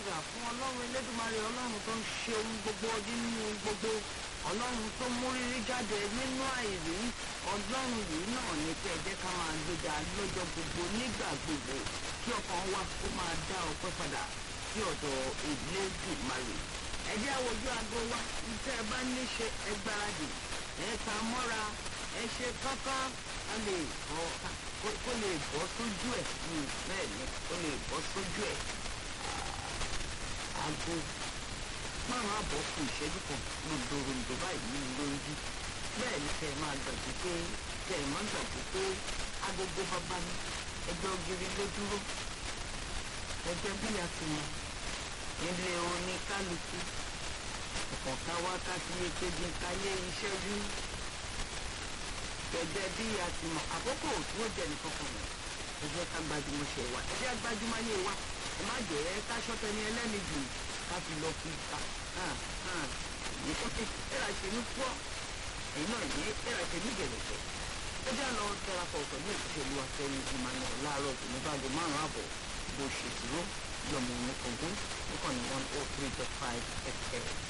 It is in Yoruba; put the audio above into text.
tìrà fún ọlọ́run elédùnmarè ọlọ́run tó ń ṣe ohun gbogbo nínú gbogbo ọlọ́run tó mú rírí jáde nínú àìrí ọlọ́run yìí náà ní pé ẹ jẹ́ ká máa gbéga lọ́jọ́ gbogbo nígbà gbogbo kí ọkàn wa kó máa dá ọpẹ́ padà sí ọ̀dọ̀ elédùnmarè ẹ jẹ́ àwòjú aago wa tẹ́ ẹ bá ní ṣe ẹ gbáradì ẹ ta mọ́ra ẹ ṣe kankan ká lè bọ́ kó lè bọ́ sójú ẹ̀ bẹ́ẹ̀ ni kó lè bọ́ sójú ẹ̀ aago márùn àbọ̀ fún ìṣẹ́jú kan lòdòròǹdò báyìí ní lójú bẹ́ẹ̀ ni kẹ́ ẹ máa gbàgbé pé kẹ́ ẹ máa gbàgbé pé agogo bàbá mi ẹgbẹ́ ògiri ló dúró ẹgbẹ́ bí a ti mọ̀ ilé oníkálukú ọ̀kọ̀ọ̀ká wákàtí èkejì káyé iṣẹ́ rí gẹ́gẹ́ bí a ti mọ̀ àkókò tí ó jẹ́ nìkan kan rẹ̀ ẹ jẹ́ ká gbajúmọ̀ ṣe wa ẹ jẹ́ gbajúmọ̀ ayé wa ẹ má jẹ́ ká ṣọ́tẹ́ ní ẹlẹ́ni jù ká fi lọ fi ta ẹ̀rà ṣe ní fọ́ ẹ̀yin náà ní ẹ̀rà ṣe ní gẹ̀lẹ́gẹ̀ ẹ jẹ́ lọ darapọ̀ pẹ̀lú ìṣèlú afẹ́yìn emmanuel láàárọ̀ tó ní báago márùn-ún àbọ̀ bó ṣe dúró yọmọ ní kọ̀ọ̀gùn níkànnì one oh three dot five fm.